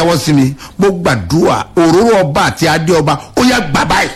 náwó sí mi mo gbàdúrà òróró ọba àti adé ọba ó yá gbà báyìí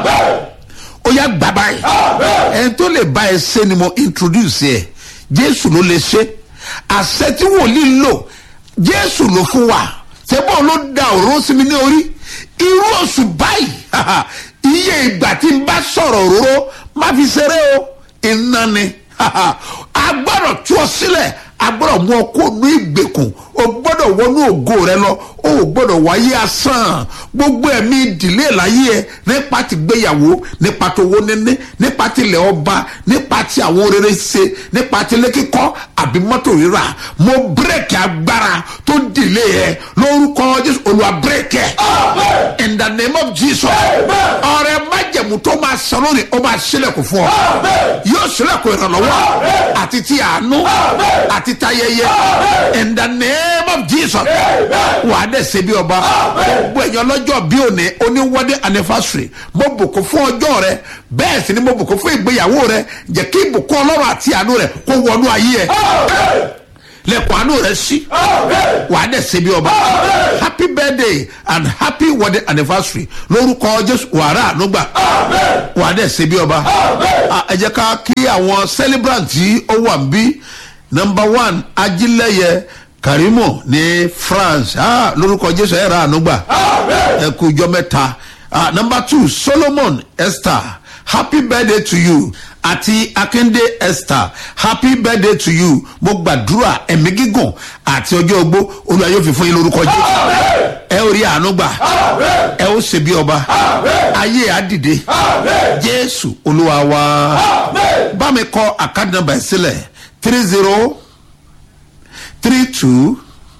ó yá gbà báyìí ẹni tó lè bá ẹ ṣe ni mo introduce ẹ jésù ló lè ṣe àṣẹ tí wòlíì lò jésù ló fún wa ṣẹ́bọ̀ ló da òróró sí mi ní orí irú oṣù báyìí iye ìgbà tí n bá sọ̀rọ̀ òróró má fi ṣeré o iná ni a gbọ́dọ̀ tú ọ sílẹ̀ a gbọ́dọ̀ mú ọ kó nu ìgbèkùn o gbọ́dọ̀ wọnú ògo rẹ lọ o ò gbọ́dọ̀ wáyé asán gbogbo ẹ̀mí ìdílé láyé ẹ nípa ti gbéyàwó nípa tó wó níní nípa ti ilẹ̀ ọba nípa ti àwọn rere ṣe nípa ti ilé kíkọ́ àbí mọ́tò rírà mo bírèkì agbára tó dìlé ẹ lórúkọ jésù olùwà bírèkì ẹ in the name of jesus ọrẹ májẹ̀mú tó máa sọ lónìí ó máa sílẹ̀kùn fún ọ yóò sílẹ̀kùn ìrànlọ́wọ́ àti ti àánú àti tayẹyẹ in the name of jesus wà á dẹ̀ ṣe bí ọba gbogbo ẹ̀yàn lọ́jọ́ bí òní oníwọ́dé anniversary mo bùkún fún ọjọ́ rẹ bẹ́ẹ̀ sì ni mo bùkún fún ìgbéyàwó rẹ jẹ́ kí ìbùkún ọlọ́run àti àánú rẹ kó wọnú ayé ẹ lẹ́kọ̀ọ́ àánú rẹ sí wà á dẹ̀ ṣe bí ọba happy birthday and happy wedding anniversary lórúkọ jésù wàrà ànúgbà wà á dẹ̀ ṣe bí ọba ẹ jẹ́ ká kí àwọn celebrant tí ó wà ń bí number one ajílẹ̀yẹ karimo ní france ah, lórúkọ jésù ẹ̀ rà ànúgbà ẹ kú ijọ́ mẹ́ta ah, number two solomon esther happy birthday to you àti akinde esther happy birthday to you mo gbàdúrà ẹ̀mí gígùn àti ọjọ́ ogbó olúwa yóò fi fún yín lórúkọ jésù ẹ ó rí àánú gbà ẹ ó ṣe bí ọba ayé àdìde jésù olúwa wa bá mi kọ àkáàdì nàmbà ẹ sílẹ̀ three zero three two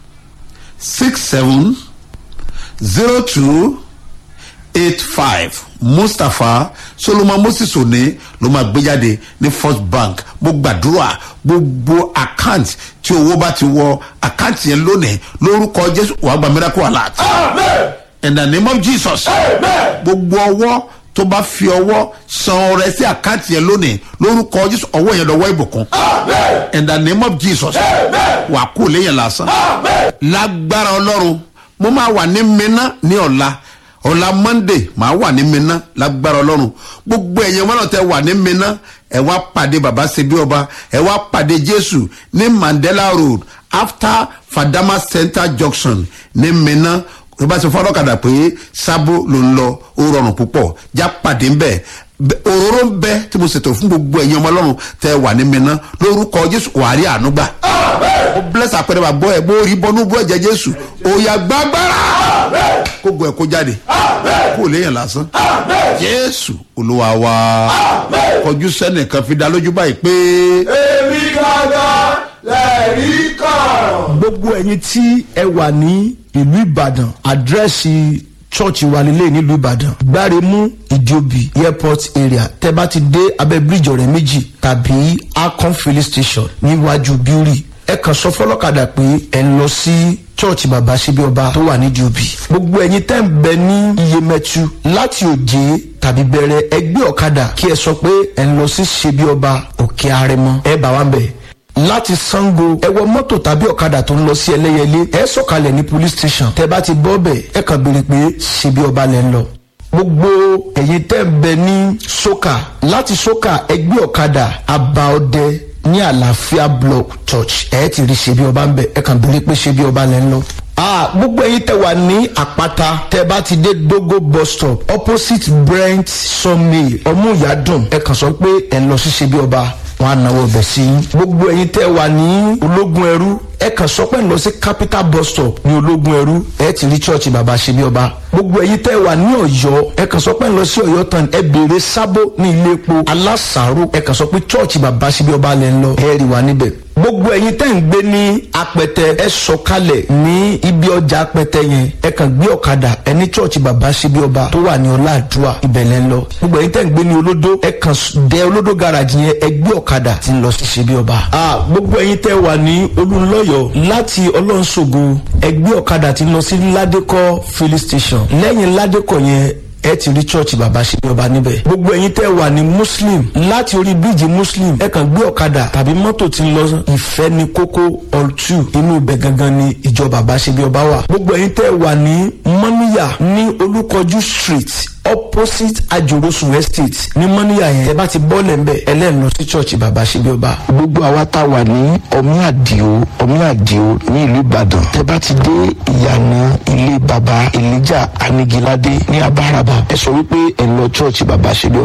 six seven zero two eight five mustapha solomon moses òní ló máa gbé jáde ní first bank mo gbàdúrà gbogbo account tí owó bá ti wọ account yẹn lónìí lórúkọ jésù wàá gba miracle alert in the name of jesus gbogbo ọwọ́ tó bá fi ọwọ́ san ọrẹ sí àkáǹtì yẹn lónìí lórúkọ jésù ọwọ́ yẹn lọ́wọ́ ìbùkún in the name of jesus wà kú léyìn lásán lágbára ọlọ́run mo máa wà ní mina ní ọ̀la ọ̀la monday máa wà ní mina lágbára ọlọ́run gbogbo ẹ̀yẹn wọn náà tẹ wà ní mina ẹ wá pàdé baba sebi ọba ẹ wá pàdé jésù ní mandela road after fadama center junction ní mina tó bá ti fọ́ ọlọ́kadà pé sábó ló ń lọ ó rọrùn púpọ̀ já pàdé ńbẹ òróró ń bẹ tí mo ṣètò fún gbogbo ẹ̀yin ọmọ ọlọ́run tẹ wà ní mi ná lórúkọ jésù wàá rí àánú gbà ó bless àpẹẹrẹ bá bọ́ ẹ bó rí bọ́nú bó ẹ̀jẹ̀ jésù òòyà gbàgbára kó gbọ́ ẹ kó jáde kó léèyàn lásán jésù olúwa wa kọjú sẹ́nìkan fi dá lójú báyìí pé. èmi gángan lẹ́ẹ̀rí kan. gbogbo ẹ̀yin tí ẹ wà ní ìlú ìbàdàn àdírẹ́sì chọ́ọ̀chì wa nílé nílùú ìbàdàn gbáremú ìjòbí airport area tẹ bá ti dé abẹ́ bíríjì ọ̀rẹ́ méjì tàbí akon filling station níwájú bíúrì ẹ kàn sọ fọlọ́kadà pé ẹ ń lọ sí chọ́ọ̀chì bàbá síbi ọba tó wà ní jòbí gbogbo ẹ̀yin tẹ́ ń bẹ ní iyemẹtu láti òjé tàbí bẹ̀rẹ̀ ẹgbẹ́ ọ̀kadà kí ẹ sọ pé ẹ ń lọ sí ṣebí ọba òkè arẹmọ ẹ bá wa ń bẹ̀ láti sango ẹ wọ mọ́tò tàbí ọ̀kadà tó ń lọ sí ẹlẹ́yẹlé ẹ sọ̀kalẹ̀ ní police station tẹ bá ti bọ́ bẹ̀ ẹ kàn béèrè pé ṣebí ọba lẹ́ ń lọ. gbogbo ẹ̀yin tẹ́ ń bẹ ní soka láti soka ẹgbẹ́ ọ̀kadà abaọdẹ ní àlàáfíà block church ẹ ti rí ṣebí ọba ń bẹ ẹ kàn béèrè pé ṣebí ọba lẹ́ ń lọ. Ah, gbogbo ẹyin tẹ wà ní àpáta tẹ bá ti dé dogo bus stop opposite brent sawmill ọmúyàdùn ẹ kàn sọ pé ẹ lọ sí ṣebí ọba wọn á náwó ọbẹ̀ sí i. gbogbo ẹ̀yin tẹ́ wà ní ológun ẹrú ẹ kàn sọ pé ń lọ sí capital bus stop ní ológun ẹrú ẹ ti rí church bàbá ṣe bí ọba. gbogbo ẹ̀yin tẹ́ wà ní ọ̀yọ́ ẹ kàn sọ pé ń lọ sí ọ̀yọ́ tán ẹ béèrè sábó ní ilé epo alásàárò ẹ kàn sọ pé church bàbá ṣe bí ọba lẹ ń lọ ẹ rí wa níbẹ̀. gbogbo ẹ̀yin tẹ́ ń gbé ní apẹtẹ ẹ sọkalẹ̀ ní ibi ọjà apẹtẹ yẹn ẹ kàn gbé ọ̀kadà ẹ ní church bàbá ṣe bí ọba tó wà ní ọláàdúrà ibẹ̀ lẹ ń lọ. gbogbo ẹ̀yin tẹ́ ń gbé ní olódó ẹ kàn dẹ olódó garage yẹn ẹ gbé ọ̀kadà tí ń lọ sí ṣe bí ọba. gbogbo ẹ̀yin tẹ́ wà ní olùlọ́yọ̀ láti ọlọ́nṣogo ẹgbẹ́ ọ̀kadà tí ń lọ sí ládékọ́ filling station lẹ́yìn ládékọ́ yẹn ẹ ti rí church bàbá ṣe bí ọba níbẹ̀. gbogbo ẹ̀yin tẹ́ wà ní muslim láti orí bíríìjì muslim ẹ kàn gbé ọ̀kadà tàbí mọ́tò tí ń lọ ìfẹ́ ní kókó all two inú ibẹ̀ gangan ni ìjọ bàbá ṣe bí ọba wà. gbogbo ẹ̀yin tẹ́ wà ní mọ́níyà ní olúkọjú street opposite ajorosun estate ní mọ́níyà yẹn ẹ bá ti bọ́ọ̀lẹ̀ ńbẹ ẹlẹ́nu lọ sí church bàbá ṣe bí ọba. gbogbo àwa tá a wà ní ọmí àdìo ọmí àdìo ní ìlú ìbàdàn tẹ bá ti dé ìyànà ilé baba elijah anigilade ní abáraba ẹ sọ wípé ẹ lọ church baba ṣe bí